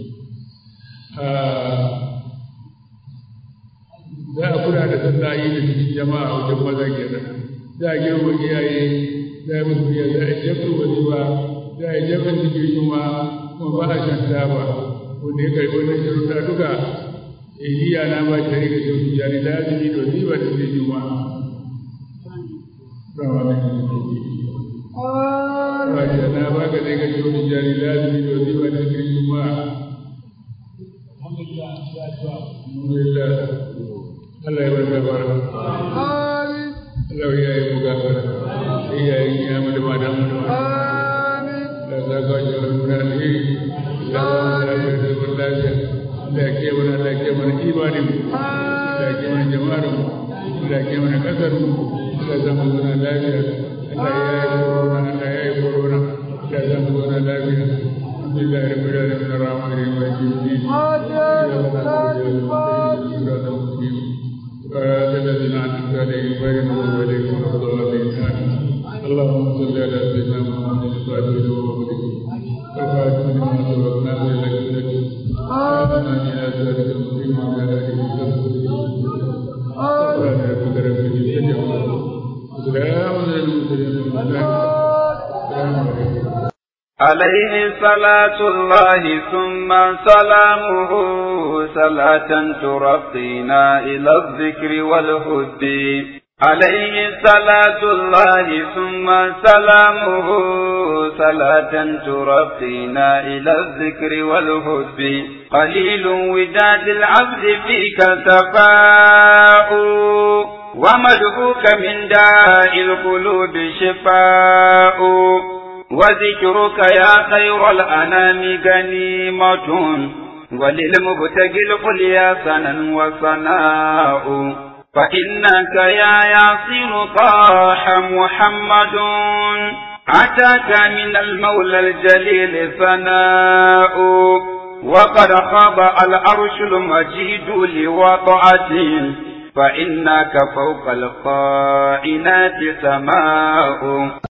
za a kula da sallah yi da cikin jama'a wajen maza kenan za a girma iyaye za a musu biya za a jabta wazifa za a jabta cikin juma kuma ba a shan taba wanda ya karɓi wannan sharuɗa duka iya na ba shi rika shi su jari da azumi da wazifa da cikin juma Raja na ba ka rika shi su jari da azumi da wazifa da cikin juma. Alhamdulillah. Allah ya barka bara. Allah ya yi mu gafara. Iya yi ya mu da madan mu da Da za ka ji wani muna alheri. Da za mu lafiya da zaman lafiya. Da ya ke mana da ke mana imanin mu. Da ya ke mana jama'ar mu. Da ya ke mana kasar mu. Da za mu zauna lafiya. Allah ya yi korona. Allah ya yi korona. Da za mu zauna lafiya. Alhamdulillah rabbil alamin arrahman arrahim maliki yawmiddin. صراط الذين أنعمت عليهم غير المغضوب عليهم ولا الضالين اللهم صل على سيدنا محمد الفاتح لما والخاتم لما سبقنا بلك لك آمنا إلى ذلك المقيم وعلى آله وصحبه سبحان ربك رب العزة عما وسلام على المرسلين السلام عليكم عليه صلاة الله ثم سلامه صلاة ترقينا إلى الذكر والهد عليه صلاة الله ثم سلامه صلاة ترقينا إلى الذكر والهد قليل وداد العبد فيك سفاء ومدعوك من داء القلوب شفاء وذكرك يا خير الأنام غنيمة وللمبتغي العليا سنا وصناء فإنك يا ياسين طاح محمد أتاك من المولى الجليل ثناء وقد خاب العرش المجيد لوضعته فإنك فوق القائنات سماء